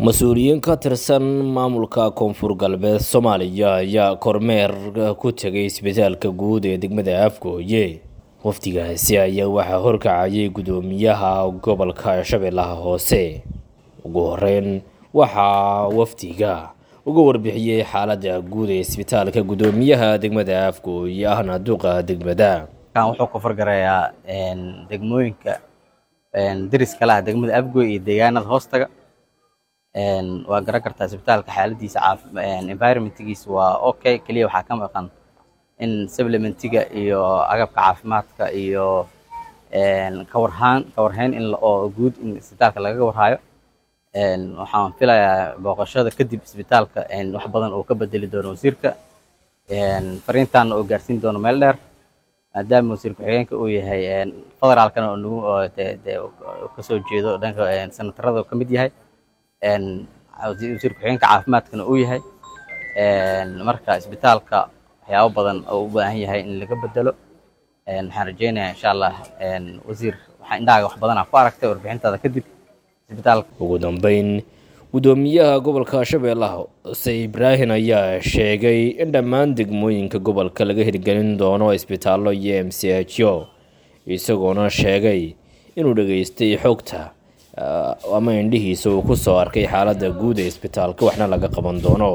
mas-uuliyiin ka tirsan maamulka koonfur galbeed soomaaliya ayaa kormeer ku tegay isbitaalka guud ee degmada afgooye wafdigaasi ayaa waxaa horkacayay guddoomiyaha gobolka shabeellaha hoose ugu horeyn waxaa wafdiga uga warbixiyey xaaladda guud ee isbitaalka guddoomiyaha degmada afgooye ahna duqa degmada wuxuu ka fargarayaa degmooyinka deriska laha degmada afgooy iyo deegaanada hoostaga waa garan kartaa isbitaalka xaaladiisa environmentgiisa waa okay keliya waxaa ka maqan in supplementiga iyo agabka caafimaadka iyo kawarhaan kawarhayn in oo guud in isbitaalka lagaga warhayo waxaan filayaa booqashada kadib isbitaalka wax badan oo ka bedeli doono wasiirka fariintaana oo gaarsiin doono meel dheer maadaama wasiir ku-xigeenka uu yahay federaalkana oo nagu kasoo jeedo dhanka senatarada ka mid yahay wasiir ku-xigeenka caafimaadkana uu yahay marka isbitaalka waxyaabo badan oo u baahan yahay in laga bedelo waxaan rajeynayaa insha allah wasiir waxaa indhahaaga wax badanaa ku aragtay warbixintaada kadib isbitaalka ugu dambeyn guddoomiyaha gobolka shabeellaha hoose ibraahin ayaa sheegay in dhammaan degmooyinka gobolka laga hirgelin doono isbitaallo iyo m c h o isagoona sheegay inuu dhageystay xogta ama indhihiisa uu ku soo arkay xaaladda guud ee isbitaalka waxna laga qaban doono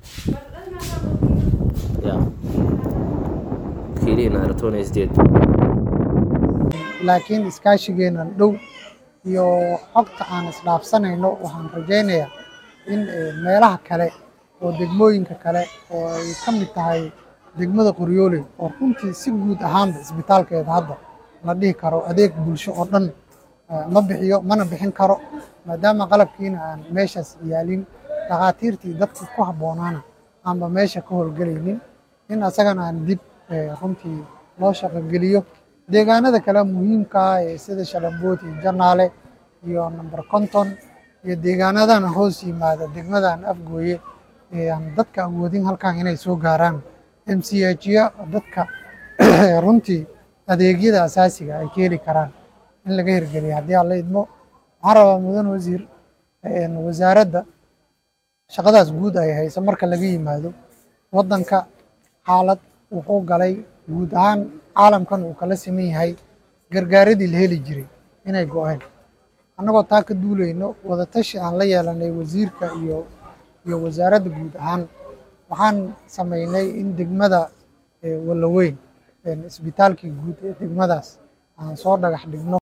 laakiin iskaashigeenan dhow iyo xogta aan isdhaafsanayno waxaan rajaynayaa in meelaha kale oo degmooyinka kale oo ay ka mid tahay degmada qoryooley oo runtii si guud ahaanba isbitaalkeeda hadda la dhihi karo adeeg bulsho oo dhan ma bixiyo mana bixin karo maadaama qalabkiina aan meeshaas yaalin dhakhaatiirtii dadka ku habboonaana aanba meesha ka howlgelaynin in asagana aan dib runtii loo shaqogeliyo deegaanada kale muhiimka ah ee sida shalambood iyo janaale iyo number konton iyo deegaanadana hoos yimaada degmadan afgooye ee aan dadka awoodin halkan inay soo gaaraan m c h ya dadka runtii adeegyada asaasiga ay ka heli karaan in laga hirgeliya haddii aan la idmo waxaan rabaa mudan wasiir wasaaradda shaqadaas guud ay hayso marka laga yimaado waddanka xaalad wuxuu galay guud ahaan caalamkan uu kala siman yahay gargaaradii la heli jiray inay go-een annagoo taa ka duulayno wadatashi aan la yeelanay wasiirka iyo iyo wasaaradda guud ahaan waxaan samaynay in degmada wallaweyn isbitaalkii guud ee degmadaas aan soo dhagax dhigno